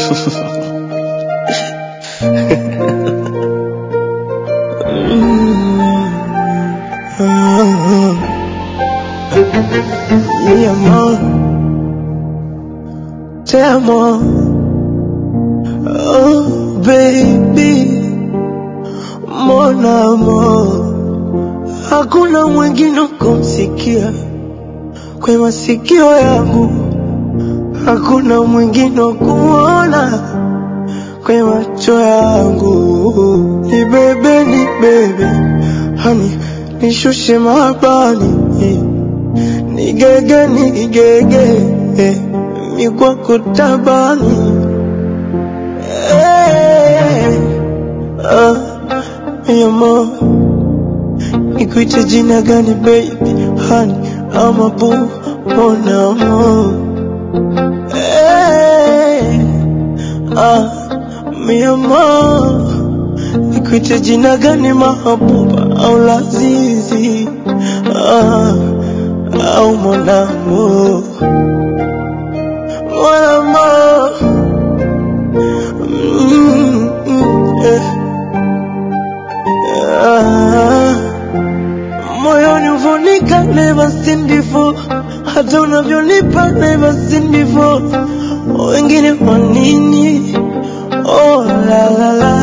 Mi amor, te amo. Oh, baby, mon amor. Hakuna mwingine kumsikia kwa masikio yangu, hakuna mwingine kuona kwa macho yangu. Ni bebe, ni bebe, hani nishushe mabani, nigege, nigege, mi kwako tabani. Eh, ah, mi amor Nikuite jina gani baby, honey, ama boo, mon amour. Eh, ah, mi amor. Nikuite jina gani mahabuba au lazizi, ah, au mon amour. Mon amour. Mm, mm, eh, ah. Moyoni uvonika never seen before, hata unavyonipa never seen before. Wengine kwa nini? Oh la la la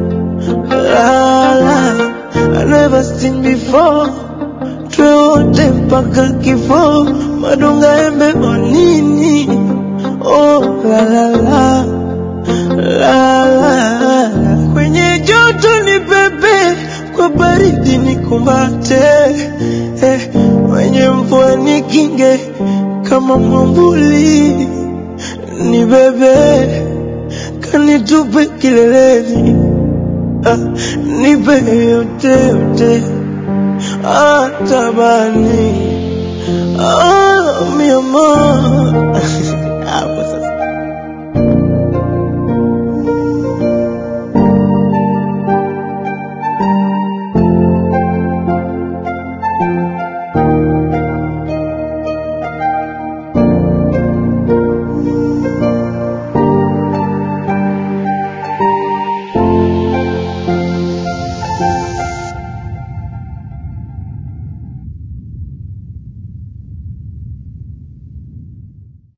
la la, I never seen before. Tuwe wote mpaka kifo, madonga embe kwa nini? Oh la la la la la, kwenye joto ni pepe, kwa baridi ni kumbate, eh, kwenye mvua ni kinge kama mwambuli, ni bebe kanitupe kileleni, ah, nipe yote yote, atabani ah, mi amor